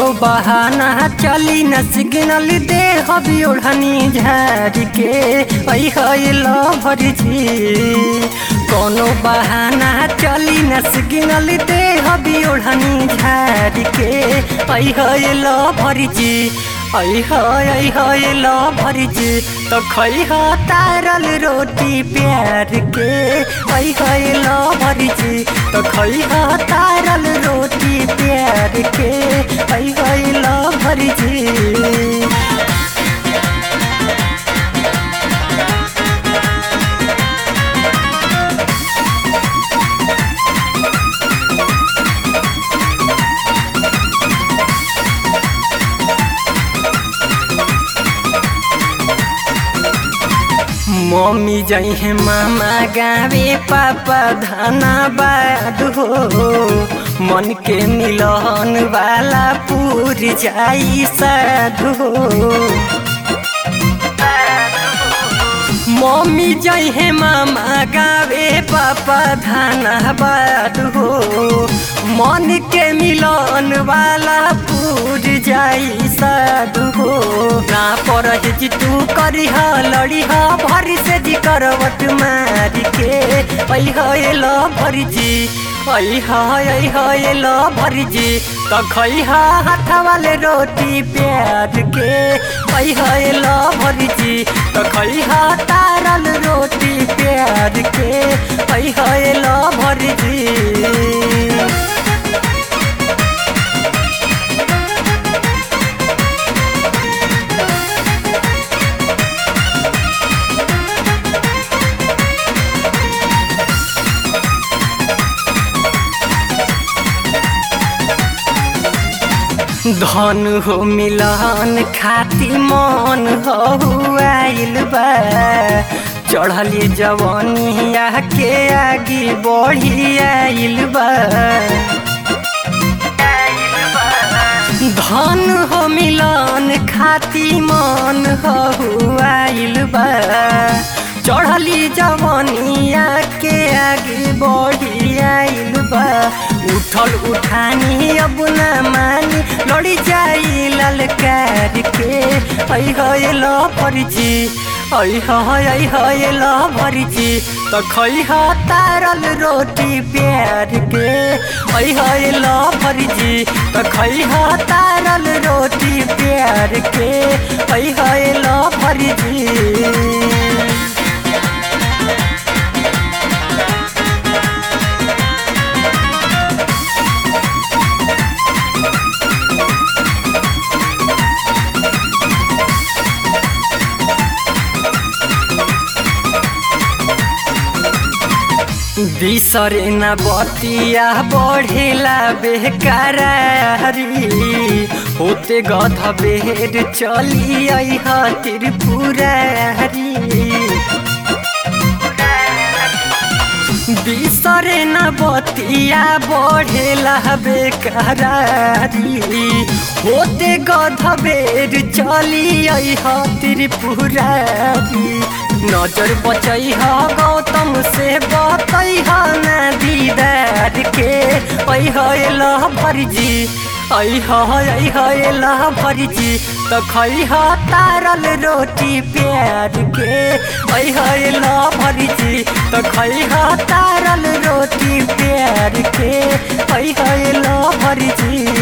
बहाना चली न सिग्नल दे हबी ओढ़नी झाड़ के ऐ हैलो भरजी कोनो बहाना चली न सिग्नल दे हबी ओढ़नी झाड़ के ऐ हैलो भरजी ऐ है हैलो भरजी तो खै ह तारल रोटी प्यार के ऐ हैलो भरजी तो खै ह तारल रोटी प्यार के ऐ हैलो भरजी मम्मी जई है मामा गावे पापा धनाबाद हो मन के मिलन वाला पूर जाई साधु हो मम्मी जई है मामा गावे पापा धनाबाद हो मन के मिलन वाला पूर जाई साधु हो ना पर जी तू करी लड़ी ह भरी से जी करवट मार के ऐ हेल भरी जी ऐ हेल भरी जी तो खै हाथ वाले रोटी प्यार के ऐ हेल भरी जी तो खै तारल रोटी प्यार के ऐ हेल भरी जी धन हो मिलन खाती मन हो आइल बा चढ़ली जवनिया के आगे बढ़ी आइल बा धन हो मिलन खाती मन हो आइल बा चढ़ली जवनिया के आगे बढ़ी आइल बा उठल उठानी अब न मानी लड़ी जाई ललकार के ऐ हैल फरिजी ऐ है हैल भरिजी त खै ह तारल रोटी प्यार के ऐ हैल भरिजी त खै ह तारल रोटी प्यार के ऐ हैल भरिजी बिसरे न बतिया बढ़ेला बेकारारी होते गध बेर चली आई त्रिपुरारी बिसरे न बतिया बढ़ेला बेकारारी होते गध बेर चली आई त्रिपुरारी नजर बचई ह गौतम से बतई ह न दीदार के ऐ हैल भरजी ऐ है हैल भरजी त खै ह तारल रोटी प्यार के ऐ हैल भरजी त खै ह तारल रोटी प्यार के ऐ हैल भरजी